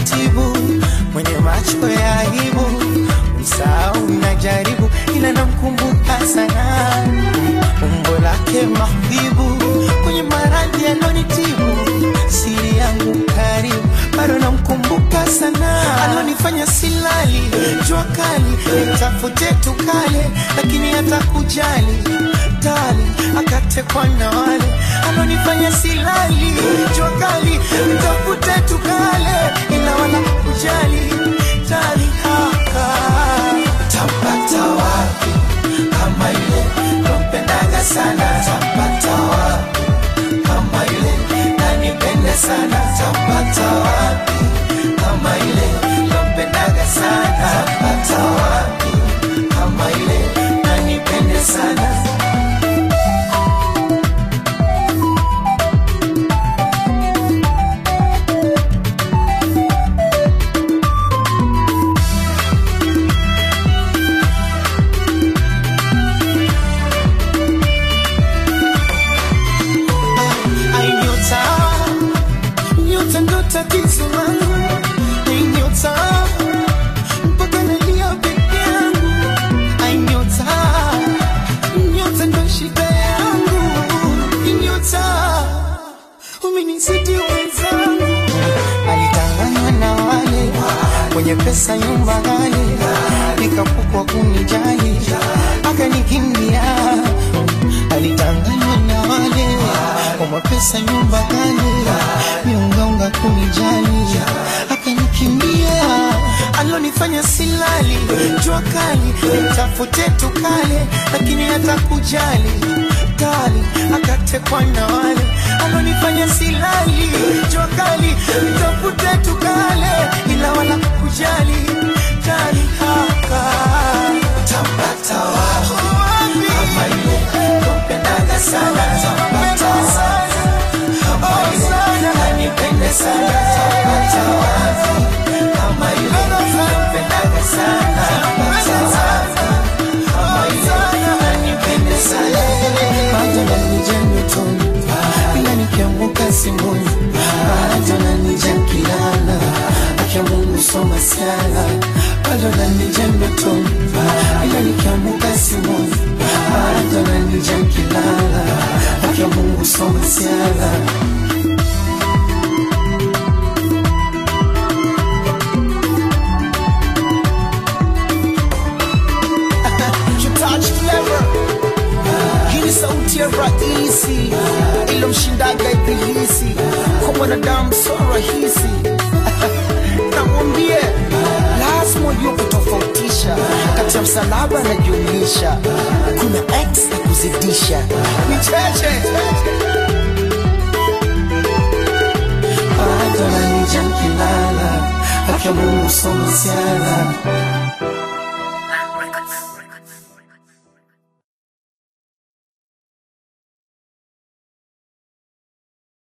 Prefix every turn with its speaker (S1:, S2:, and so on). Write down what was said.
S1: taratibu, mwenye macho ya aibu, msahau najaribu, ila namkumbuka sana umbo lake mahbibu, kwenye maradhi alonitibu, siri yangu karibu, bado namkumbuka sana, alonifanya silali, jua kali, nitafute tukale, lakini hata kujali tali, akatekwa na wale alonifanya silali, jua kali, nitafute tukale, ila wala kujali tali haka tapata wapi kama ile nampendaga sana tapata wapi kama ile nanipende sana tapata wapi kama ile nampendaga sana tapata wapi kama ile nanipende sana Ai, nyota, nyota ndo tatizo langu. Ai, nyota, mpaka nalia peke yangu. Ai, nyota, nyota ndo shida yangu. Ai, nyota, umenizidi wenzangu. Alidanganywa na wale wenye pesa nyumba ghali, nikapukwa kunijali, akanikimbia alidanganywa na wale kwa mapesa nyumba kale miungaunga kunijali akanikimbia alonifanya silali jua kali nitafute tukale lakini hata kujali kali akatekwa na wale alonifanya silali jua kali nitafute tukale ila wala kujali kali haka tapata wapi kama ile kumpendaga sana tapata wapi kama ile nanipende sana tapata wapi kama ile kumpendaga sana tapata wapi kama ile nanipende sana bado nanija nyotoni ila nikianguka simboni bado nanija kilala akia Mungu soma siala bado nanija nyotoni ila nikianguka simboni bado nanija kilala akia Mungu soma siala
S2: Touch clever. Hii ni sauti ya rahisi ilomshindaga ibilisi kwa mwanadamu so rahisi namwambie lazima ujue kutofautisha kati ya msalaba na jumlisha kuna x na kuzidisha ni cheche
S1: bado nanija kilala akia Mungu soma siala